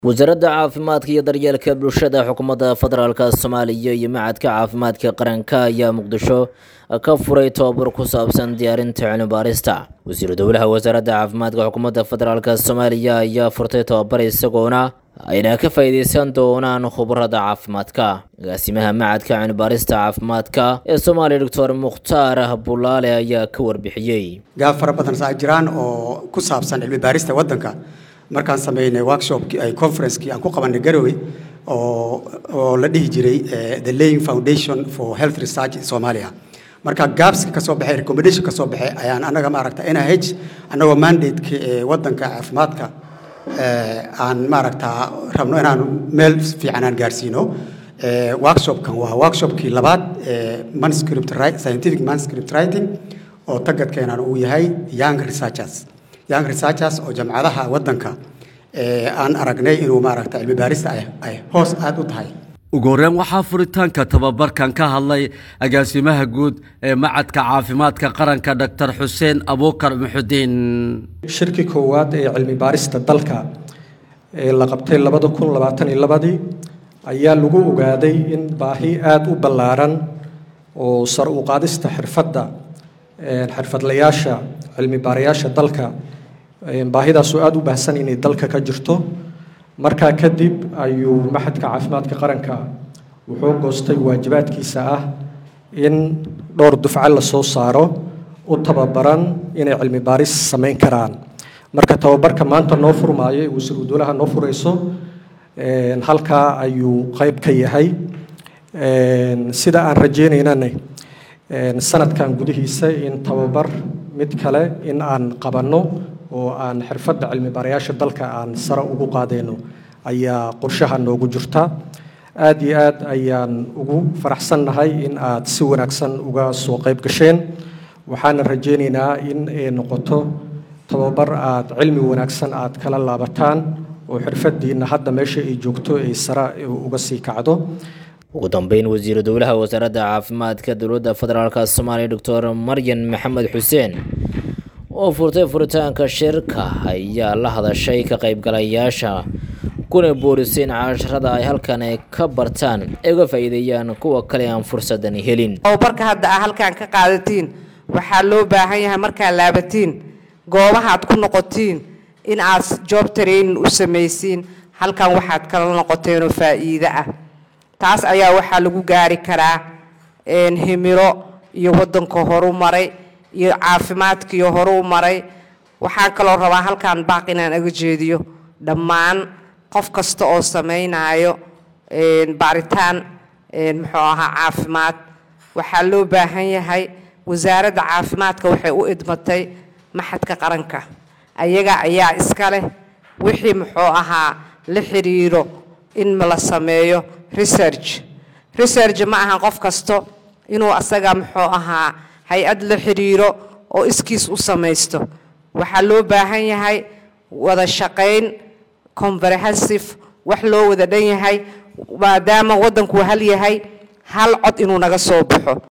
wasaaradda caafimaadka iyo daryeelka bulshada xukuumadda federaalk soomaaliya iyo macadka caafimaadka qaranka ayaa muqdisho ka furay tobabar ku saabsan diyaarinta cilmibaarista wasiiru dowlaha wasaaradda caafimaadka xukuumadda federaalk soomaaliya ayaa furtay tobabar isagoona ayna ka faa'iideysan doonaan khubarada caafimaadka agaasimaha macadka cilmibaarista caafimaadka ee soomaaliya doctor mukhtaar bulaale ayaa ka warbixiyey gaab fara badan saa jiraan oo ku saabsan cilmi baarista waddanka markaan sameynay workshopkii ay conferencekii aan ku qabanay garowe oo oo la dhihi jiray the laying foundation for health research in Somalia marka gaabska kasoo baxay recommendation kasoo baxay ayaan anaga maaragta NIH anagoo mandate-ka ee waddanka caafimaadka aan maaragta rabno inaan meel fiican aan gaarsiino workshopkan waa workshopkii labaad manuscript scientific manuscript writing oo tagadkeenan uu yahay young researchers young researchers oo jamcadaha waddanka aan aragnay inuu maaragta cilmi baarista ay hoos aada u tahay ugu horreyn waxaa furitaanka tababarkan ka hadlay agaasimaha guud ee macadka caafimaadka qaranka doctor xuseen abuukar muxudiin shirkii koowaad ee cilmi baarista dalka ee la qabtay labada kun labaatan iyo labadii ayaa lagu ogaaday in baahi aada u ballaaran oo sar u qaadista xirfadda xirfadlayaasha cilmi baarayaasha dalka baahidaasoo aada u baahsan inay dalka ka jirto markaa kadib ayuu maxadka caafimaadka qaranka wuxuu goostay waajibaadkiisa ah in dhowr dufco la soo saaro u tababaran inay cilmi baaris samayn karaan marka tababarka maanta noo furmaayo ee wasiiru dowlaha noo furayso halkaa ayuu qayb ka yahay sida aan rajeynaynana sanadkan gudihiisa in tababar mid kale in aan qabanno oo aan xirfadda cilmi baarayaasha dalka aan sare ugu qaadayno ayaa qorshaha noogu jirta aada iyo aad ayaan ugu faraxsannahay in aad si wanaagsan uga soo qayb gasheen waxaana rajeynaynaa in ay noqoto tababar aad cilmi wanaagsan aad kala laabataan oo xirfadiinna hadda meesha ay joogto ay sare uga sii kacdo ugu dambeyn wasiiru dowlaha wasaaradda caafimaadka dowladda federaalk soomaaliya doctor maryan maxamed xuseen oo furtay furitaanka shirka ayaa la hadashay ka qaybgalayaasha kuna boorisay in casharada ay halkan ka bartaan ay uga faa'iideeyaan kuwa kale aan fursadan helin tababarka hadda aa halkan ka qaadatiin waxaa loo baahan yahay markaad laabatiin goobahaad ku noqotiin in aad job training u samaysiin halkan waxaad kala noqoteenoo faa'iide ah taas ayaa waxaa lagu gaari karaa himilo iyo waddanka horu maray iyo caafimaadkiiyo horu maray waxaan kaloo rabaa halkan baaq inaan aga jeediyo dhammaan qof kasta oo samaynayo baaritaan muxuu ahaa caafimaad waxaa loo baahan yahay wasaaradda caafimaadka waxay u idmatay maxadka qaranka ayaga ayaa iska leh wixii muxuu ahaa la xiriiro in la sameeyo research research ma ahan qof kasto inuu asaga muxuu ahaa hay-ad la xiriiro oo iskiis u samaysto waxaa loo baahan yahay wada shaqayn comprehensive wax loo wada dhan yahay maadaama waddanku hal yahay hal cod inuu naga soo baxo